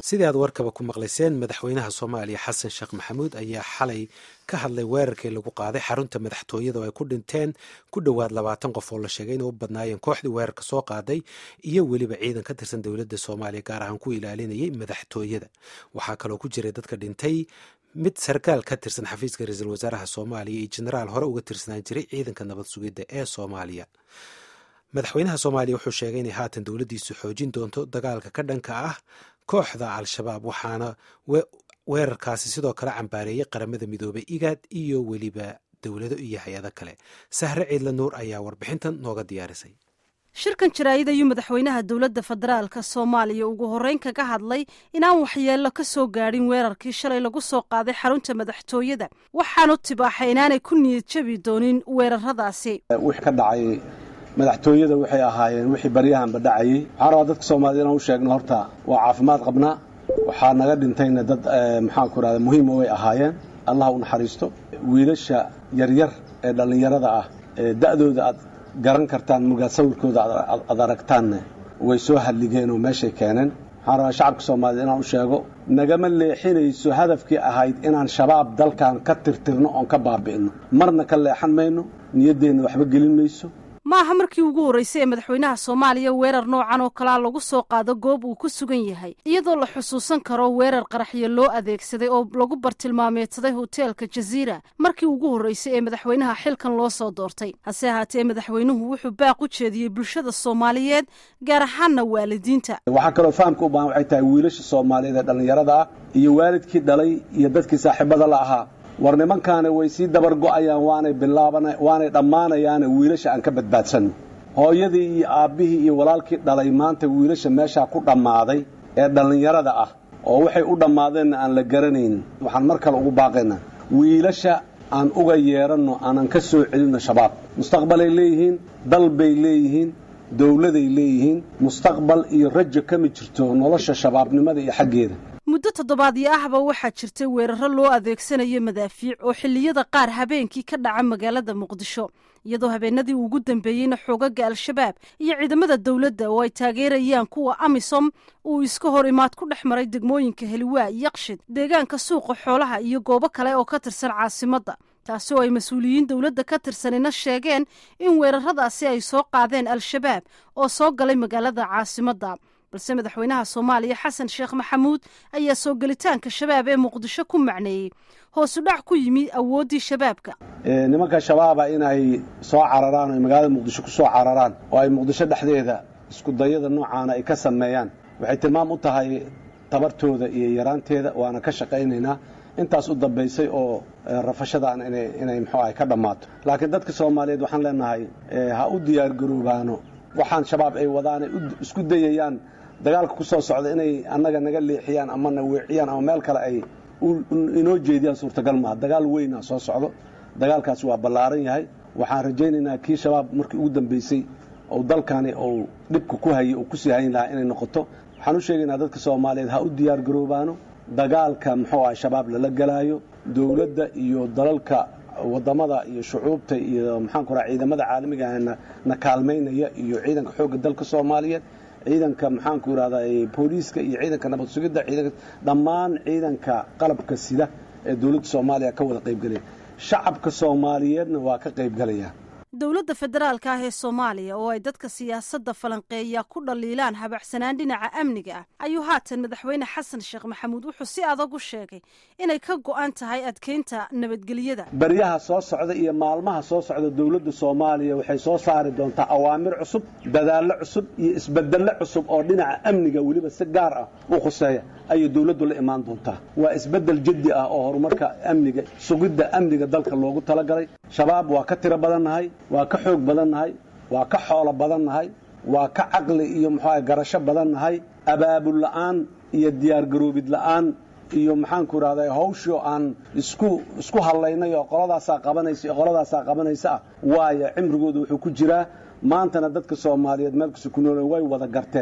sidii aad warkaba ku maqlayseen madaxweynaha soomaaliya xasan sheekh maxamuud ayaa xalay ka hadlay weerarkii lagu qaaday xarunta madaxtooyada oo ay ku dhinteen ku dhowaad labaatan qof oo la sheegay inay u badnaayeen kooxdii weerarka soo qaaday iyo weliba ciidan ka tirsan dowladda soomaaliya gaar ahaan ku ilaalinayay madaxtooyada waxaa kaloo ku jiray dadka dhintay mid sarkaal ka tirsan xafiiska ra-iisul wasaaraha soomaaliya iyo jenaraal hore uga tirsanaan jiray ciidanka nabad sugidda ee soomaaliya madaxweynaha soomaaliya wuxuu sheegay inay haatan dowladdiisu xoojin doonto dagaalka ka dhanka ah kooxda al-shabaab waxaana weerarkaasi sidoo kale cambaareeyay qaramada midoobay igaad iyo weliba dowlado iyo hay-ado kale sahre ciidla nuur ayaa warbixintan nooga diyaarisay shirkan jaraa'id ayuu madaxweynaha dowladda federaalka soomaaliya ugu horreyn kaga hadlay inaan waxyeello ka soo gaadhin weerarkii shalay lagu soo qaaday xarunta madaxtooyada waxaanu tibaaxay inaanay ku niyad jabi doonin weeraradaasi wix ka dhacay madaxtooyada waxay ahaayeen wixii baryahanba dhacayey waxaan rabaa dadka soomaaliyed inaan u sheegno horta waa caafimaad qabnaa waxaa naga dhintayna dad maxaanku rahda muhiima way ahaayeen allah u naxariisto wiilasha yaryar ee dhallinyarada ah ee da'dooda aad garan kartaan mugaad sawirkooda aad aragtaanne way soo hadligeen oo meeshay keeneen waxaan rabaa shacabka soomaaliyed inaan u sheego nagama leexinayso hadafkii ahayd inaan shabaab dalkan ka tirtirno oon ka baabi'ino marna ka leexan mayno niyaddeenna waxba gelin mayso ma aha markii ugu horreysay ee madaxweynaha soomaaliya weerar noocan oo kalea lagu soo qaado goob uu ku sugan yahay iyadoo la xusuusan karo weerar qaraxyo loo adeegsaday oo lagu bartilmaameedsaday hoteelka jaziira markii ugu horreysay ee madaxweynaha xilkan loo soo doortay hase ahaatee madaxweynuhu wuxuu baaq u jeediyey bulshada soomaaliyeed gaar ahaanna waalidiinta waxaa kaloo fahamka u baahan waxay tahay wiilasha soomaaliyeed ee dhallinyarada ah iyo waalidkii dhalay iyo dadkii saaxiibada la ahaa war nimankaani way sii dabar go'ayaan waanay bilaaban waanay dhammaanayaane wiilasha aan ka badbaadsanno hooyadii iyo aabbihii iyo walaalkii dhalay maanta wiilasha meeshaa ku dhammaaday ee dhallinyarada ah oo waxay u dhammaadeenna aan la garanaynin waxaan mar kale ugu baaqaynaa wiilasha aan uga yeeranno aanan ka soo celinno shabaab mustaqbalay leeyihiin dal bay leeyihiin dowladay leeyihiin mustaqbal iyo rajo kama jirto nolosha shabaabnimada iyo xaggeeda muddo toddobaadyo ahba waxaa jirtay weeraro loo adeegsanayo madaafiic oo xilliyada qaar habeenkii ka dhaca magaalada muqdisho iyadoo habeenadii ugu dambeeyeyna xoogaga al-shabaab iyo ciidamada dowladda oo ay taageerayaan kuwa amisom uu iska hor imaad ku dhex maray degmooyinka heliwaa yaqshid deegaanka suuqa xoolaha iyo goobo kale oo ka tirsan caasimadda taasi oo ay mas-uuliyiin dowladda ka tirsanina sheegeen in weeraradaasi ay soo qaadeen al-shabaab oo soo galay magaalada caasimadda balse madaxweynaha soomaaliya xasan sheekh maxamuud ayaa soo gelitaanka shabaab ee muqdisho ku macneeyey hoosu dhac ku yimi awooddii shabaabka nimanka shabaaba inay soo cararaan oo magaalada muqdisho ku soo cararaan oo ay muqdisho dhexdeeda isku dayada noocaana ay ka sameeyaan waxay tilmaam u tahay tabartooda iyo yaraanteeda waana ka shaqaynaynaa intaas u dambaysay oo rafashadaan inay muxuu ahay ka dhammaato laakiin dadka soomaaliyeed waxaan leenahay ha u diyaargaroobaano waxaan shabaab ay wadaanay isku dayayaan dagaalka ku soo socda inay annaga naga leexiyaan ama na weeciyaan ama meel kale ay inoo jeediyaan suurtagal maaha dagaal weyna soo socdo dagaalkaasi waa ballaaran yahay waxaan rajaynaynaa kii shabaab markii ugu dambaysay ou dalkani uu dhibka ku hayay uu kusii hayn lahaa inay noqoto waxaan u sheegaynaa dadka soomaaliyeed ha u diyaar garoobaano dagaalka muxuu ah shabaab lala gelaayo dowladda iyo dalalka wadamada iyo shucuubta iyo maxaan ku raha ciidamada caalamiga na kaalmaynaya iyo ciidanka xoogga dalka soomaaliyeed ciidanka maxaanku irahdaa booliiska iyo ciidanka nabad sugidda ciidanka dhammaan ciidanka qalabka sida ee dowladda soomaaliya ka wada qaybgelaya shacabka soomaaliyeedna waa ka qaybgelaya dowladda federaalka ah ee soomaaliya oo ay dadka siyaasadda falanqeeya ku dhaliilaan habacsanaan dhinaca amniga ah ayuu haatan madaxweyne xasan sheekh maxamuud wuxuu si adag u sheegay inay ka go'an tahay adkeynta nabadgelyada baryaha soo socda iyo maalmaha soo socda dowladda soomaaliya waxay soo saari doontaa awaamir cusub dadaallo cusub iyo isbedello cusub oo dhinaca amniga weliba si gaar ah u khuseeya ayay dowladdu la imaan doontaa waa isbedel jaddi ah oo horumarka amniga sugidda amniga dalka loogu talagalay shabaab waa ka tiro badannahay waa ka xoog badannahay waa ka xoolo badannahay waa ka caqli iyo muxuuaha garasho badannahay abaabul la'aan iyo diyaargaroobid la'aan iyo maxaanku idhahdaa hawshii aan isku isku hadlaynay oo qoladaasaa qabanaysa iyo qoladaasaa qabanaysa ah waayo cimrigooda wuxuu ku jiraa maantana dadka soomaaliyeed meel kasta ku nool way wada garteen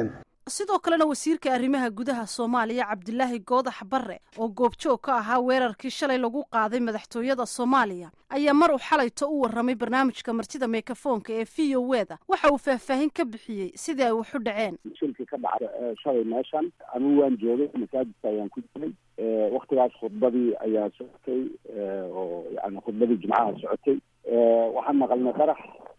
sidoo kalena wasiirka arrimaha gudaha soomaaliya cabdilaahi goodax barre oo goobjoog ka ahaa weerarkii shalay lagu qaaday madaxtooyada soomaaliya ayaa mar uu xalayto u warramay barnaamijka martida meekafoonka ee v o weda waxa uu faahfaahin ka bixiyey sidii ay wax u dhaceen shilkii ka dhacday shalay meeshan anigu waan joogay masaajidka ayaan ku jiray waktigaas khudbadii ayaa socotay oo yani khudbadii jimcaha socotay waxaan maqalnay qarax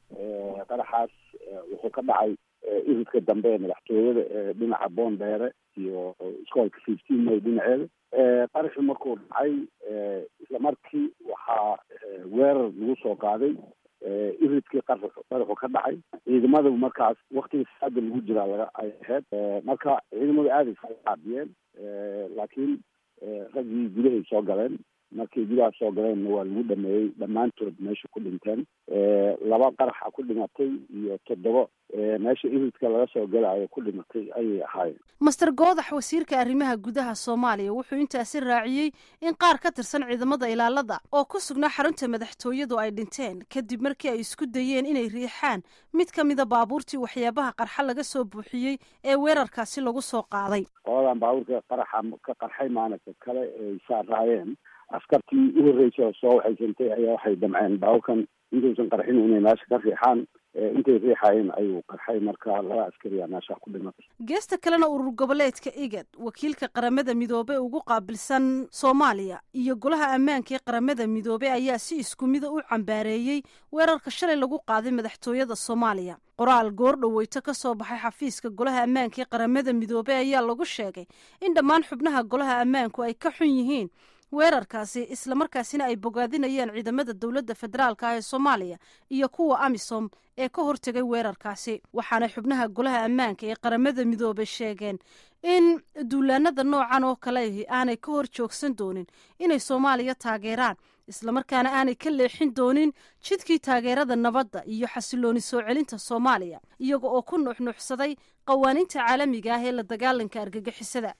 qaraxaas wuxuu ka dhacay iridka dambe ee madaxtooyada ee dhinaca boondheere iyo iskoolka fifteen may dhinaceeda qaraxii markuu dhacay isla markii waxaa weerar lagu soo qaaday iridkii qaraxu ka dhacay ciidamada markaas waktigii saada lagu jiraa laga ay ahayd marka ciidamadu aaday isaga caabiyeen laakiin raggii gudahay soo galeen markay gudaha soo galeenna waa lagu dhameeyey dhammaantood meesha ku dhinteen laba qaraxa ku dhimatay iyo toddoba meesha iridka laga soo galayo ku dhimatay ayay ahaayeen master goodax wasiirka arrimaha gudaha soomaaliya wuxuu intaasi raaciyey in qaar ka tirsan ciidamada ilaalada oo ku sugnaa xarunta madaxtooyadu ay dhinteen kadib markii ay isku dayeen inay riixaan mid ka mida baabuurtii waxyaabaha qarxa laga soo buuxiyey ee weerarkaasi lagu soo qaaday qoladan baabuurka qaraxa ka qarxay maalinka kale ay saaraayeen askartii u horreysay oo soo waxaysantay ayaa waxay damceen baabuurkan intuusan qarxin inay meesha ka riixaan intay riixaayeen ayuu qarxay marka laba askariya meesha ku dhimatay geesta kalena urur goboleedka igad wakiilka qaramada midoobey ugu qaabilsan soomaaliya iyo golaha ammaanka ee qaramada midoobey ayaa si isku mida u cambaareeyey weerarka shalay lagu qaaday madaxtooyada soomaaliya qoraal goor dhoweyto ka soo baxay xafiiska golaha ammaanka ee qaramada midoobey ayaa lagu sheegay in dhammaan xubnaha golaha ammaanku ay ka xun yihiin weerarkaasi islamarkaasina ay bogaadinayaan ciidamada dowladda federaalka ah ee soomaaliya iyo kuwa amisom ee ka hortegay weerarkaasi waxaana xubnaha golaha ammaanka ee qaramada midoobey sheegeen in duulaanada noocan oo kalehi aanay ka hor joogsan doonin inay soomaaliya taageeraan islamarkaana aanay ka leexin doonin jidkii taageerada nabadda iyo xasilooni soo celinta soomaaliya iyaga oo ku nuuxnuuxsaday qawaaniinta caalamiga ah ee la dagaalanka argagixisada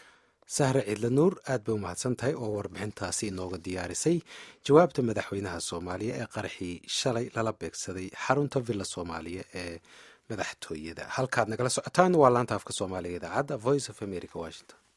sahre ciidla nuur aad bay u mahadsan tahay oo warbixintaasi inooga diyaarisay jawaabta madaxweynaha soomaaliya ee qaraxii shalay lala beegsaday xarunta villa soomaaliya ee madaxtooyada halkaad nagala socotaan waa laanta afka soomaaliga idaacadda voice of america washington